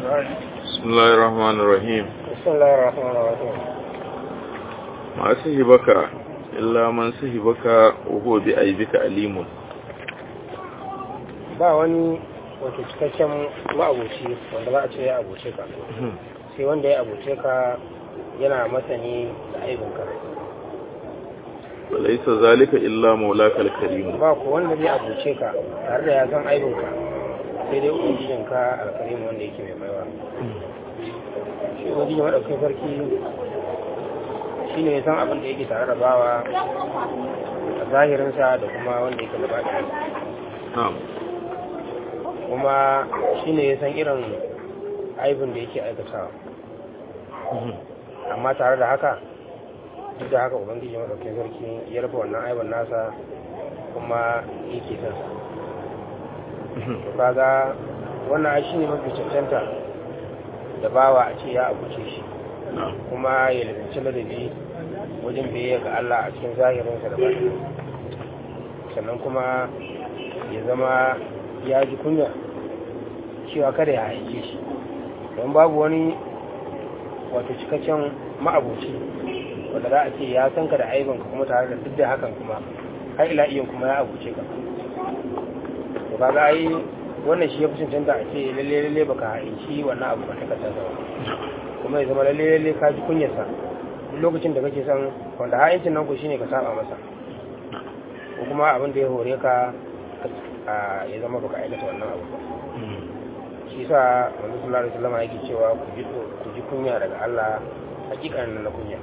بسم الله الرحمن الرحيم بسم الله الرحمن الرحيم ما سهبك إلا من سهبك وهو بأيبك أليم ba wani wato cikakken ma'abuci wanda za a ce ya abuce ka sai wanda ya abuce ka yana masani da aibinka وليس ذلك إلا مولاك الكريم ba ku wanda zai abuce ka tare da ya san aibinka sai dai ubangijinka alkarimu wanda yake mai baiwa shi ubangijin maɗaukin sarki shi ne ya san abin da yake tare da bawa a zahirinsa da kuma wanda yake da baɗin نعم kuma shi ne ya san irin aibin da yake aikatawa amma tare da haka duk da haka ubangiji maɗaukin sarki ya rufe wannan aibin nasa kuma yake son sa to kaga wannan ai shine mafi cancanta da bawa a ce ya abuce shi نعم kuma ya lalace ladabi wajen biyayya ga Allah a cikin zahirinsa da batin sannan kuma ya zama ya ji kunya cewa kada ya haice shi don babu wani wato cikakken ma'abuci wanda za a ce ya san ka da aibinka kuma tare da duk da hakan kuma har ila iyan kuma ya abuce ka to kaga ai wannan shi ya fi cancanta a ce lalle lalle baka haici wannan abu ka takardar ba kuma ya zama lalle lalle ka ji kunyarsa duk lokacin da kake son wanda ha'incin nan ku shine ka saba masa ko kuma abin da ya hore ka a ya zama baka aikata wannan abu ba shi sa manzo sallallahu alaihi wasallam yake cewa ku ji ku ji kunya daga Allah hakikanin na kunya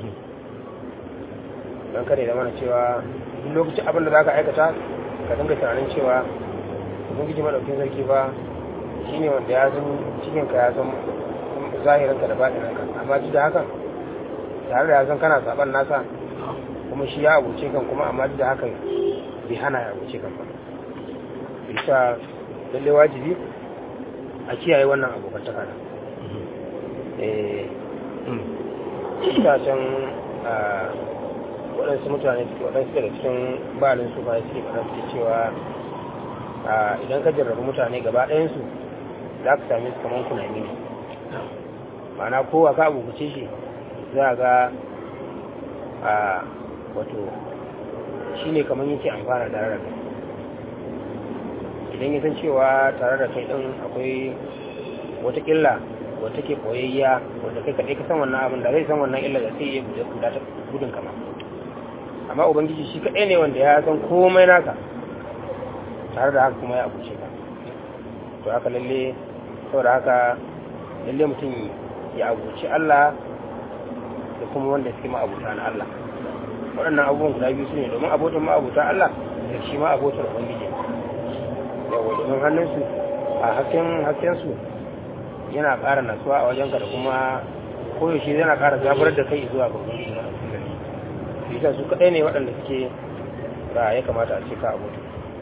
dan kare da mana cewa duk lokacin abin da zaka aikata ka dinga tunanin cewa ubangiji madaukin sarki ba shine wanda ya san cikin ka ya san zahirin ka da batinin ka amma duk da hakan tare da ya san kana saban nasa kuma shi ya abuce kan kuma amma duk da hakan bai hana ya abuce kan ba bisa lalle wajibi a kiyaye wannan abokantaka da eh ita can waɗansu mutane suke waɗansu daga cikin balin su ba suke faɗa suke cewa idan ka jarrabu mutane gaba ɗayansu za ka same su kamar kunami ne ma'ana kowa ka abubuce shi za ga a wato shi ne kamar yake amfana da rarrabe idan ya san cewa tare da kai ɗin akwai wata ƙilla wata ke koyayya wanda kai kaɗai ka san wannan abin da zai san wannan illa da sai ya guda ta gudun kama amma ubangiji shi kaɗai ne wanda ya san komai naka tare da haka kuma ya abuce ka to haka lalle saboda haka lalle mutum ya abuci Allah da kuma wanda suke ma'abuta na Allah waɗannan abubuwan guda biyu su ne domin abotan ma'abuta Allah da shi ma abotan ubangiji yawa domin hannunsu a hasken haskensu yana ƙara nasuwa a wajenka da kuma koyaushe yana ƙara zabar da kai zuwa ga ubangiji na su ita su kaɗai ne waɗanda suke da ya kamata a ce ka abota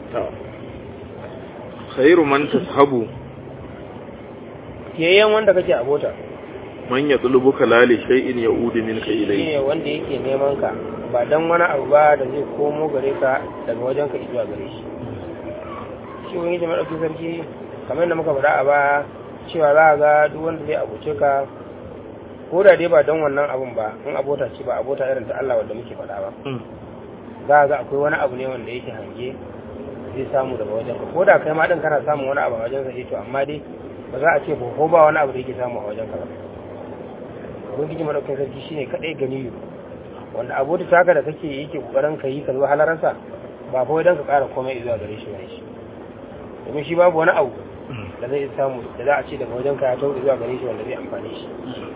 khairu man tashabu kiyayyen wanda kake abota man yatlubuka la li shay'in ya'udu minka shi ilayhi ne wanda yake neman ka ba dan wani abu ba da zai komo gare ka daga wajen ka zuwa gare shi shi wani da maɗauki sarki kamar da muka faɗa a baya cewa za a ga duk wanda zai abuce ka ko da dai ba don wannan abun ba in abota ce ba abota irin ta Allah wanda muke faɗa ba za a ga akwai wani abu ne wanda yake hange zai samu daga wajen ka ko da kai ma din kana samun wani abu a wajen sa to amma dai ba za a ce ba ko ba wani abu da yake samu a wajen ka ba ubangiji madaukakin sarki shine kadai ganiyu wanda abota taka da kake yake kokarin ka yi ka zo halararsa ba fa dan ka ƙara komai zuwa gare shi bane shi domin shi babu wani abu da zai samu da za a ce daga wajen ka ya tauri zuwa gare shi wanda zai amfani shi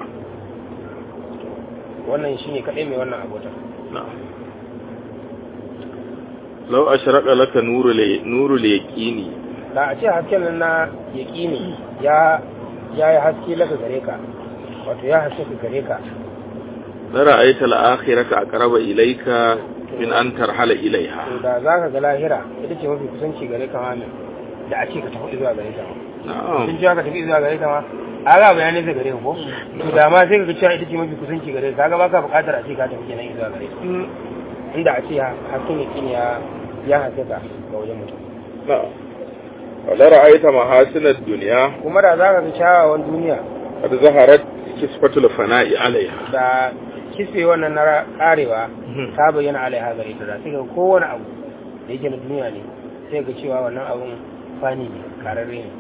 wannan shine kadai mai wannan abota na'am law ashraqa laka nuru li nuru li yaqini da a ce hasken nan na yaƙini ya ya yi haske laka gare ka wato ya haske ka gare ka la ra'aita al-akhirata aqraba ilayka min an tarhala ilayha to da za ka ga lahira ita ce mafi kusanci gare ka mamin da a ce ka tafi zuwa gare ta ma na'am sun cewa ka tafi zuwa gare ta ma a ga bayanai zai gare ka ko to da ma sai ka ga cewa ita ce mafi kusanci gare ka kaga baka buƙatar a ce ka tafi kenan zuwa gare ta inda a ce hasken yaƙini ya ya haske ka ga wajen mutum na'am wala ra'aita mahasinad dunya kuma da za ka ga kyawawan duniya qad zaharat kisfatul fana'i alaiha da kisfe wannan na karewa ta bayyana alaiha gare ta da sai ga kowane abu da yake na duniya ne sai ga cewa wannan abun fani ne kararre ne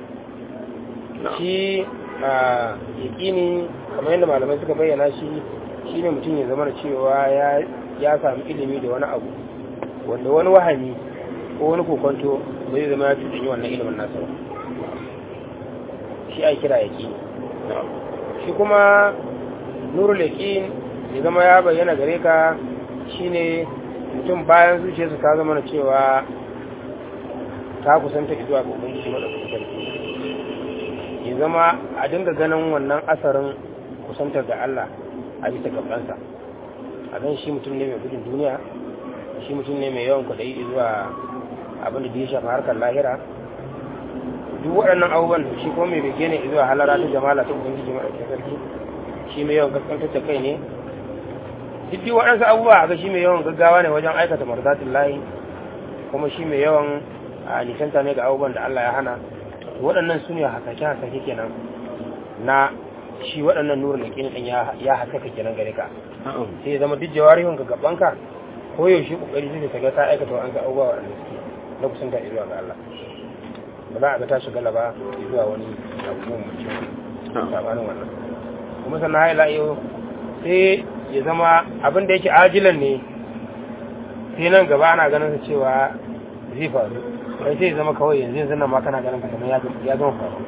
shi a yakini kamar yadda malamai suka bayyana shi shine mutum ya zama da cewa ya ya samu ilimi da wani abu wanda wani wahami ko wani kokonto bai zama ya cuɗanyi wannan ilimin nasa ba shi ai kira yakini shi kuma nurul yaqin ya zama ya bayyana gare ka shine mutum bayan zuciyarsa ta zama na cewa ta kusanta zuwa ga ubangiji madaukakin sarki ya zama a dinga ganin wannan asarin kusantar ga Allah a bisa gabansa a gan shi mutum ne mai gudun duniya shi mutum ne mai yawan kwaɗayi zuwa abin da ya shafi harkar lahira duk waɗannan abubuwan da shi kuma mai bege ne zuwa halara ta jamala ta ubangiji madaukakin sarki shi mai yawan gaskantar da kai ne duk duk waɗansu abubuwa a ga shi mai yawan gaggawa ne wajen aikata marzatin layi kuma shi mai yawan a nisanta ne ga abubuwan da Allah ya hana waɗannan su ne hasake hasake kenan na shi waɗannan nurin da kini ɗin ya hasaka kenan gare ka sai ya zama duk jawarihun ga gabanka ko yaushe kokari zai ta ga ta aikata wa an ga abubuwa waɗanda suke na kusanta zuwa ga Allah ba za a ga ta shiga laba zuwa wani abubuwan mutum sabanin wannan kuma sannan haila yau sai ya zama abin da yake ajilan ne sai nan gaba ana ganin sa cewa zai faru kai sai ya zama kawai yanzu yanzu nan ma kana ganin kamar ya zama faru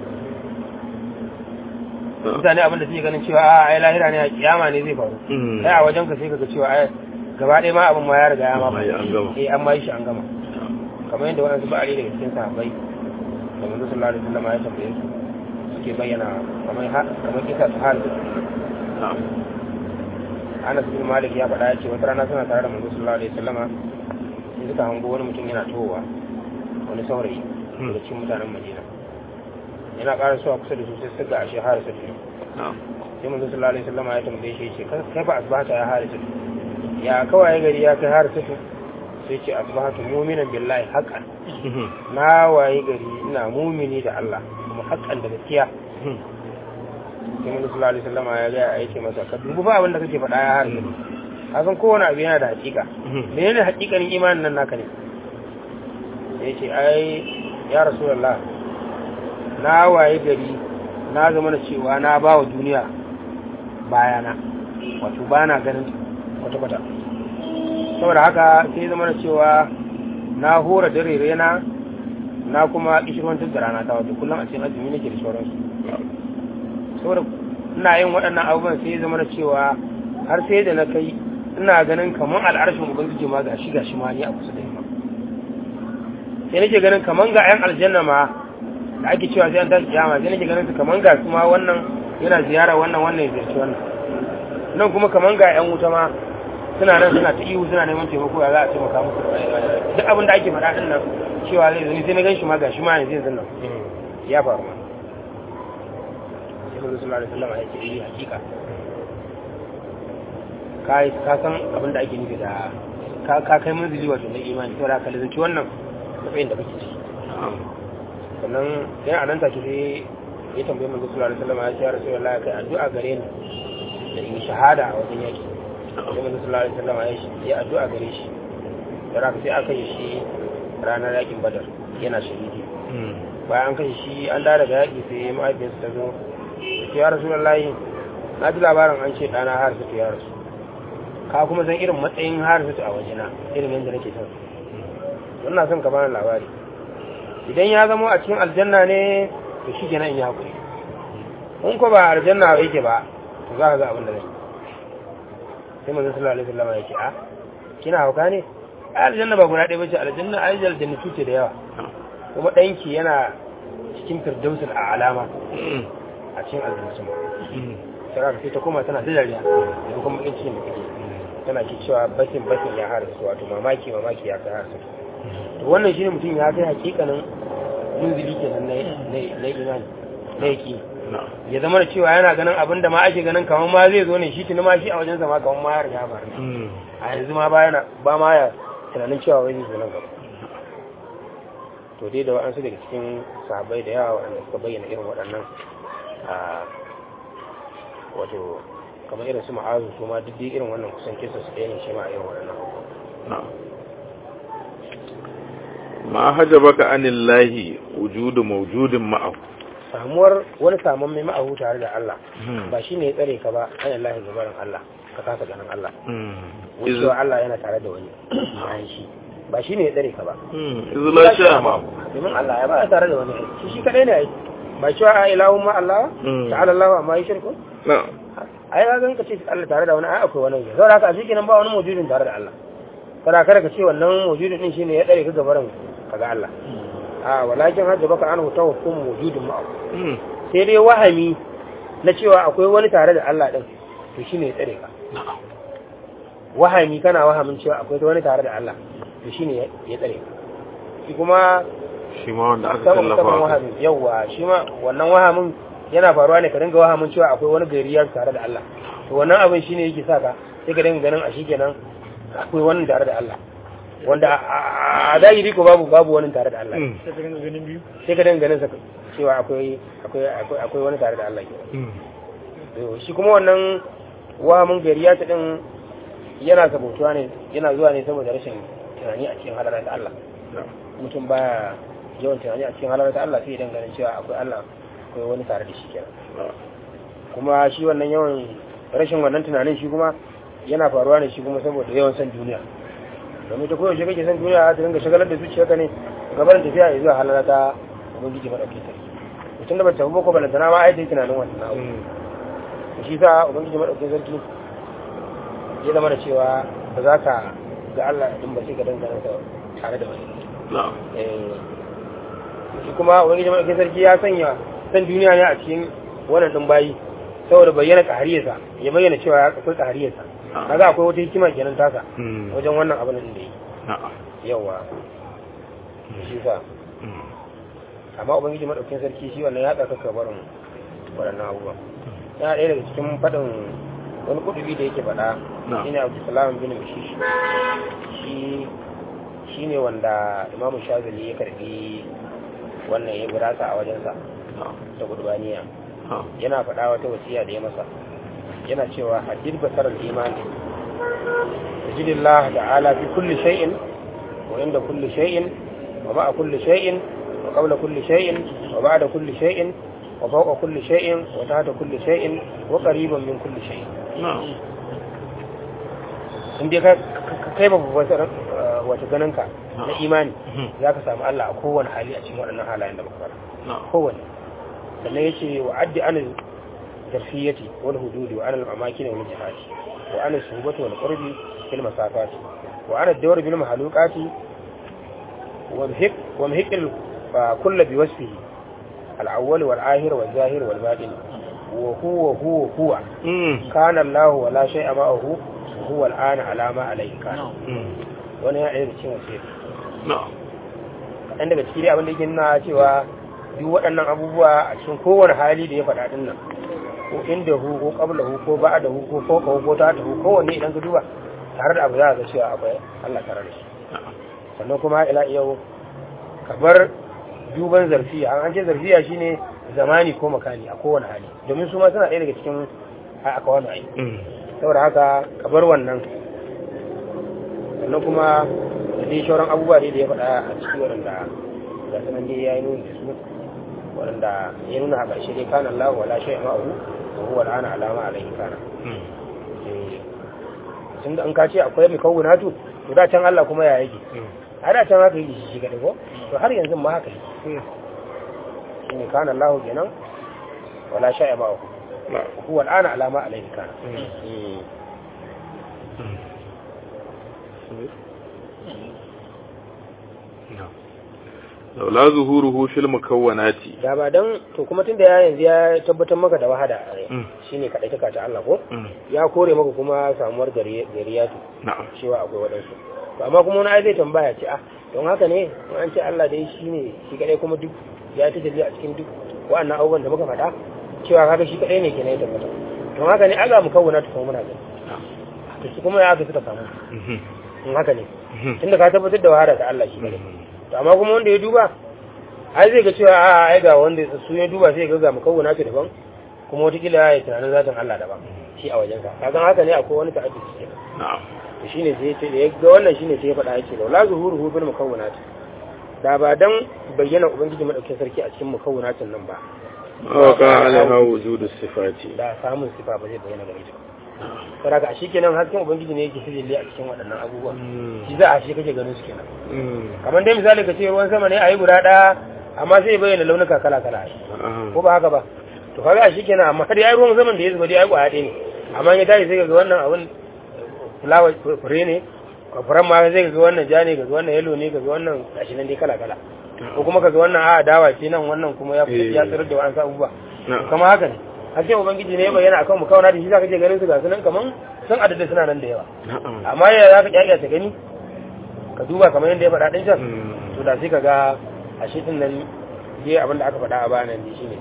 mutane abin da suke ganin cewa a ai lahira ne a kiyama ne zai faru sai a wajen ka sai kaga cewa ai gaba ɗaya ma abin ma ya riga ya ma eh an ma yi shi an gama kamar yadda waɗansu ba'ari daga cikin sahabbai da manzo sallallahu alaihi wasallam ya tambaye su suke bayyana kamar kamar kisa su hal Anas bin Malik ya faɗa ya ce wata rana suna tare da manzo sallallahu alaihi wasallama sai suka hango wani mutum yana towa wani saurayi daga cikin mutanen Madina yana ƙara suwa kusa da su sai suka ashe harisa ne sai manzo sallallahu alaihi wasallama ya tambaye shi ce kai ba asbahata ya harisa ya kawai gari ya kai harisa sai ce asbahatu mu'minan billahi haqqan na waye gari ina mumini da Allah kuma haqqan da gaskiya sai mun sallallahu alaihi wasallam ya ga ya ce masa ka dubu fa abin da kake faɗa ya harbi ka san kowane abu yana da hakika menene hakikanin imanin nan naka ne sai ce ai ya rasulullah na waye gari na zama na cewa na ba wa duniya bayana wato ba na ganin kwata-kwata saboda haka sai zama na cewa na hora dare rena na kuma kishirwantar da rana ta wato kullum a cikin azumi nake da sauransu saboda ina yin waɗannan abubuwan sai zama na cewa har sai da na kai ina ganin kamar al'arshin ubangiji ma ga shi ga shi ma ni a kusa da yamma sai nake ganin kamar ga 'yan aljanna ma da ake cewa sai an tashi kiyama sai nake ganin su kamar ga su ma wannan yana ziyara wannan wannan ya ziyarci wannan nan kuma kamar ga 'yan wuta ma suna nan suna ta ihu suna neman taimako ya za a taimaka musu duk abin da ake faɗa din nan cewa zai zuni sai na gan shi ma ga shi ma yanzu yanzu nan ya faru ma sai manzo sallallahu alaihi wasallam ya ce eh hakika kai ka san abin da ake nufi da ka ka kai manzili wato na imani saboda ka lazanci wannan matsayin da kake ciki sannan yana a nan take sai ya tambaye manzo sallallahu alaihi wasallam ya ce ya rasulullahi kai addu'a gare ni da in shahada a wajen yaki sai manzo sallallahu alaihi wasallam ya addu'a gare shi da raka sai aka yi shi ranar yakin badar yana shahidi bayan an kashe shi an da daga yaki sai mahaifiyarsa ta zo ta ya rasulullahi na ji labarin an ce ɗana har su ya rasu ka kuma san irin matsayin har su a wajena irin yadda nake son ina son ka bani labari idan ya zama a cikin aljanna ne to shi kenan in yi hakuri in ko ba aljanna yake ba to za ka ga abin da zai sai manzon sallallahu alaihi wasallam ya ce a kina hauka ne aljanna ba guda ɗaya bace aljanna ai aljanna ce da yawa kuma ɗanki yana cikin firdausul a alama a cikin aljanna sama sai ka ta koma tana da dariya da kuma bakin cikin da kake tana ki cewa basin basin ya harasu wato mamaki mamaki ya kai harasu to wannan shine mutum ya kai hakikanin munzili kenan na na imani na yaki ya zama da cewa yana ganin abin da ma ake ganin kamar ma zai zo ne shi tuni ma shi a wajen zama kamar ma ya riga ba a yanzu ma ba yana ba ma ya tunanin cewa wai zai zo nan gaba to dai da wa'ansu daga cikin sahabbai da yawa waɗanda suka bayyana irin waɗannan a wato kamar irin su ma'azu su ma duk dai irin wannan kusan kisa su ɗaya ne shi ma a irin waɗannan abubuwa na'am ma hajabaka anillahi wujudu mawjudin ma'ahu samuwar wani saman mai ma'ahu tare da Allah ba shi ne ya tsare ka ba an Allah ya gabarin Allah ka kasa ganin Allah wucewa Allah yana tare da wani bayan shi ba shi ne ya tsare ka ba izla sha ma domin Allah ya ba tare da wani shi shi kadai ne ai ba cewa a ilahun ma Allah ta'ala Allah amma yi shirku na'am ai ga ganka ce Allah tare da wani ai akwai wani ne saboda haka a cikin nan ba wani mujudin tare da Allah kada kada ka ce wannan mujudin din shine ya tsare ka gabarin kaga Allah a walakin hajja baka an huta hukum mujudin ma'a sai dai wahami na cewa akwai wani tare da Allah din to shine ya tsare ka wahami kana wahamin cewa akwai wani tare da Allah to shine ya tsare ka shi kuma shi ma wanda aka saman tallafa saman wa wahamin yawa shi ma wannan wahamin yana faruwa ne ka dinga wahamin cewa akwai wani gariyar tare da Allah to wannan abin shine yake sa ka sai ka dinga ganin a shi kenan akwai wani tare da Allah wanda a zahiri ko babu babu wani tare da Allah sai ka dinga ganin biyu sai ka dinga ganin sa cewa akwai akwai akwai akwai wani tare da Allah ke to shi kuma wannan wahamin gariya ta din yana sabotuwa ne yana zuwa ne saboda rashin tunani a cikin halarar da Allah mutum baya yawan tunani a cikin halarar da Allah sai idan ganin cewa akwai Allah akwai wani tare da shi kenan kuma shi wannan yawan rashin wannan tunanin shi kuma yana faruwa ne shi kuma saboda yawan san duniya domin ta koyaushe kake san duniya ta dinga shagalar da zuciyarka ne gabarin tafiya ya zuwa halara ta ubangiji maɗauki sarki mutum da ba tafi boko balantana ma ai ta yi tunanin wannan abu to shi sa ubangiji maɗauki sarki ya zama da cewa ba za ka ga Allah din ba sai ka dangana ta tare da wani na'am Eh, shi kuma ubangiji maɗauki sarki ya sanya san duniya ne a cikin wannan ɗin bayi saboda bayyana ƙahariyarsa ya bayyana cewa ya akwai ƙahariyarsa kaga akwai wata hikima kenan tasa wajen wannan abin da yi na'am yawa shi sa amma ubangiji madaukin sarki shi wannan ya tsaka barin waɗannan abubuwan yana ɗaya daga cikin faɗin wani kudubi da yake faɗa Na'am. shine abdulsalam bin mishish shi shi ne wanda imamu shazali ya karbi wannan ya birasa a wajensa na'am ta gudubaniya na'am yana faɗa wata wasiya da ya masa yana cewa haddid basarar iman tajidillah ta'ala fi kulli shay'in wa inda kulli shay'in wa ma'a kulli shay'in wa qabla kulli shay'in wa ba'da kulli shay'in wa fawqa kulli shay'in wa tahta kulli shay'in wa qariban min kulli shay'in na'am in dai ka ka- kai babu basarar wata ganinka na imani za ka samu Allah a kowane hali a cikin waɗannan halayen da muka fara na'am kowane sannan ya ce wa addi anil zarfiyati wal hududi wa anil amakin wal jihati wa anil suhbati wal qurbi fil masafati wa anil dawr bil mahluqati wa mihq wa mihq al kull bi wasfihi al awwal wal akhir wal zahir wal batin wa huwa huwa huwa kana Allah wa la shay'a ma'ahu wa huwa al ana ala ma alayhi kana wani ya ɗaya da cikin wasiyar na'am kaɗan daga ciki dai abin da yake nuna cewa duk waɗannan abubuwa a cikin kowane hali da ya faɗa ɗin nan ko inda hu ko qabla hu ko ba'da hu ko ko ko ko ta hu kowanne idan ka duba tare da abu za ka ga cewa akwai Allah tare da shi na'am sannan kuma ila yau kamar duban zarfiya an an ce zarfiya shine zamani ko makani a kowane hali domin su ma suna ɗaya daga cikin aka wani ai saboda haka kabar wannan sannan kuma da dai shauran abubuwa dai da ya faɗa a ciki waɗanda ga sanan dai ya yi nuni da su waɗanda ya nuna a ƙarshe dai kana Allah wala shay ma'ahu wa huwa al'ana alama alaihi kana tun da an ka ce akwai mai kawunatu to da can Allah kuma ya yake a da can haka yi shi shi kaɗai ko to har yanzu ma haka yi shi ne kana Allah kenan wala shay ma'ahu na'am wa huwa al'ana alama alaihi kana laula zuhuruhu fil mukawwanati da ba dan to kuma tunda ya yanzu ya tabbatar maka da wahada shine kadai taka ta Allah ko ya kore maka kuma samuwar gariyatu na'am cewa akwai wadansu to amma kuma wani ai zai tambaya ce ah don haka ne in an ce Allah dai shine shi kadai kuma duk ya ta dalili a cikin duk wa'annan abubuwan da muka faɗa cewa kaga shi kadai ne kenan ya tabbata don haka ne Allah mu kawuna ta kuma muna gani to su kuma ya aka suka samu in haka ne tunda ka tabbatar da wahada ta Allah shi kadai to amma kuma wanda ya duba ai zai ga cewa a ai ga wanda su ya duba sai ga ga mukawwana ce daban kuma wataƙila ya yi tunanin zatin Allah daban shi a wajensa kagan haka ne akwai wani ta'addi ke na'am to shine sai ya ce da ya ga wannan shine sai ya faɗa yake da la zuhuruhu bil mukawwanat da ba dan bayyana ubangiji madaukakin sarki a cikin mukawwanatin nan ba waka alaiha wujudu sifati da samun sifa ba zai bayyana gare ta saboda a shi kenan hasken ubangiji ne yake sirri a cikin waɗannan abubuwan shi za a shi kake ganin su kenan kamar dai misali ka ce ruwan sama ne a yi guda ɗaya amma sai ya bayyana launuka kala kala ko ba haka ba to kaga a shi kenan amma har ya ruwan saman da ya zuba dai ai kwaya ɗaya ne amma ya tashi sai ga wannan abun fulawa fure ne furen ma zai ga wannan ja ne ga wannan yalo ne ga wannan gashi nan dai kala kala ko kuma kaga wannan a dawa ce nan wannan kuma ya ya tsirar da wa'ansu abubuwa kama haka ne hasken ubangiji ne ya bayyana akan mu kauna da shi zaka je ganin su ga sunan kaman sun adada suna nan da yawa amma ya za ka kyakya ta gani ka duba kamar yadda ya faɗa ɗin can to da sai ka ga a shi ɗin nan je abin da aka faɗa a bayan nan shi ne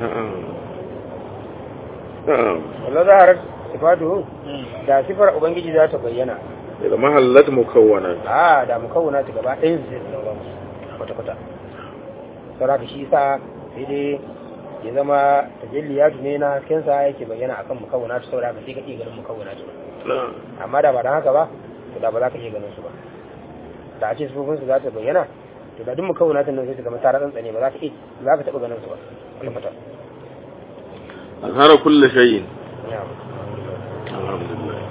wallah zaharar sifatu da sifar ubangiji za ta bayyana daga mahallat mukawwana a da mukawwana ta gaba ɗayan su zai zama kwata-kwata saboda shi sa sai dai ya zama tajalliyatu ne na haskensa yake bayyana akan mukawwana ta saboda sai ka iya ganin mukawwana ta amma da ba dan haka ba to da ba za ka iya ganin su ba da a ce sufofin su za ta bayyana to da duk mukawwana ta nan sai ta zama tara tsantsane ba za ka iya za ka taɓa ganin su ba kwata-kwata azhara kulli shay'in na'am alhamdulillah